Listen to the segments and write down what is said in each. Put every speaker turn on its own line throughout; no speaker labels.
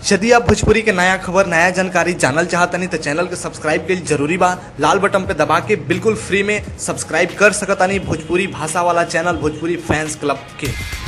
यदि आप भोजपुरी के नया खबर नया जानकारी जानल चाहतनी तो चैनल के सब्सक्राइब के जरूरी बा लाल बटन पे दबा के बिल्कुल फ्री में सब्सक्राइब कर सकतानी भोजपुरी भाषा वाला चैनल भोजपुरी फैंस क्लब के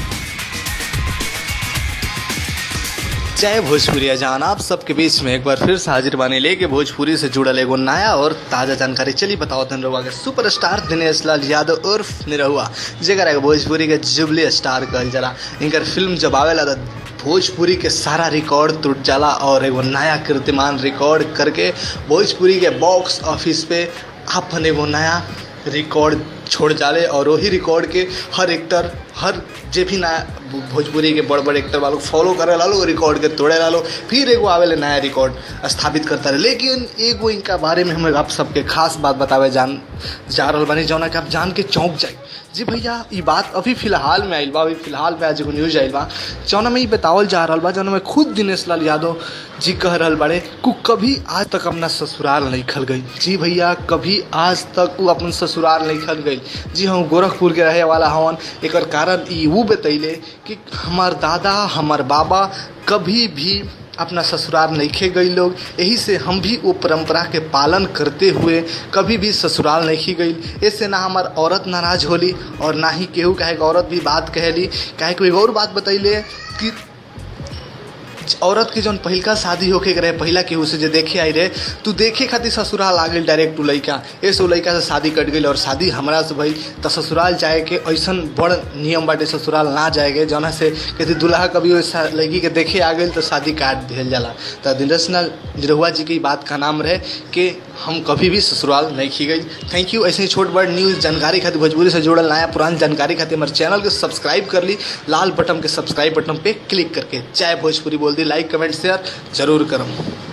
जय भोजपुरी जान आप सबके बीच में एक बार फिर से हाजिर बानी लेके भोजपुरी से जुड़ल एगो नया और ताज़ा जानकारी चली बताओ तन रहुआ के सुपरस्टार दिनेश लाल यादव उर्फ निरहुआ जेकर एगो भोजपुरी के जुबली स्टार कहल जाला इनकर फिल्म जब आवेला तो भोजपुरी के सारा रिकॉर्ड टूट जाला और एगो नया कीर्तिमान रिकॉर्ड करके भोजपुरी के बॉक्स ऑफिस पे अपन एगो नया रिकॉर्ड छोड़ जाले और वही रिकॉर्ड के हर एक्टर हर जे भी नया भोजपुरी के बड़ बड़ एक्टर वालों फॉलो करे लालो रिकॉर्ड के तोड़े लालो फिर एगो आवेले नया रिकॉर्ड स्थापित करता रहे लेकिन एगो इनका बारे में हम आप सबके खास बात बतावे जान जा रहल बानी जौना कि आप जान के चौंक जाए जी भैया ये बात अभी फिलहाल में आइल बा अभी फिलहाल में आज एगो न्यूज आइल बा जौना में ये बतावल जा रहल बा जौना में खुद दिनेश लाल यादव जी कह रहल बाड़े कु कभी आज तक अपना ससुराल नहीं खल गई जी भैया कभी आज तक वो अपन ससुराल नहीं खल गई जी हम गोरखपुर के रहे वाला हवन एक कारण ई वो बतैले कि हमार दादा हमार बाबा कभी भी अपना ससुराल नहीं खे गई लोग यही से हम भी वो परंपरा के पालन करते हुए कभी भी ससुराल नहीं खी गई ऐसे ना हमार औरत नाराज होली और ना ही केहू कहे औरत भी बात कहली काहे कोई और बात बतैले कि औरत के जौन पहिलका शादी होके के रहे पहिला केहू से जे देखे आई रहे तू देखे खातिर ससुराल आ गई डायरेक्ट टू लड़का ऐसे लड़का से शादी कट गई और शादी हमरा से भई तो ससुराल जाए के ऐसा बड़ नियम बाटे ससुराल ना जाएगे जौना से कहती दुल्हा कभी वैसा लड़की के देखे आ गई तो शादी काट दिया जाला तो दिनेश लाल निरहुआ जी की बात का नाम रहे कि हम कभी भी ससुराल नहीं खी गई थैंक यू ऐसे ही छोट बड़ न्यूज़ जानकारी खातिर भोजपुरी से जुड़ल नया पुरान जानकारी खातिर हमारे चैनल के सब्सक्राइब कर ली लाल बटन के सब्सक्राइब बटन पे क्लिक करके चाहे भोजपुरी बोल दी लाइक कमेंट शेयर जरूर करम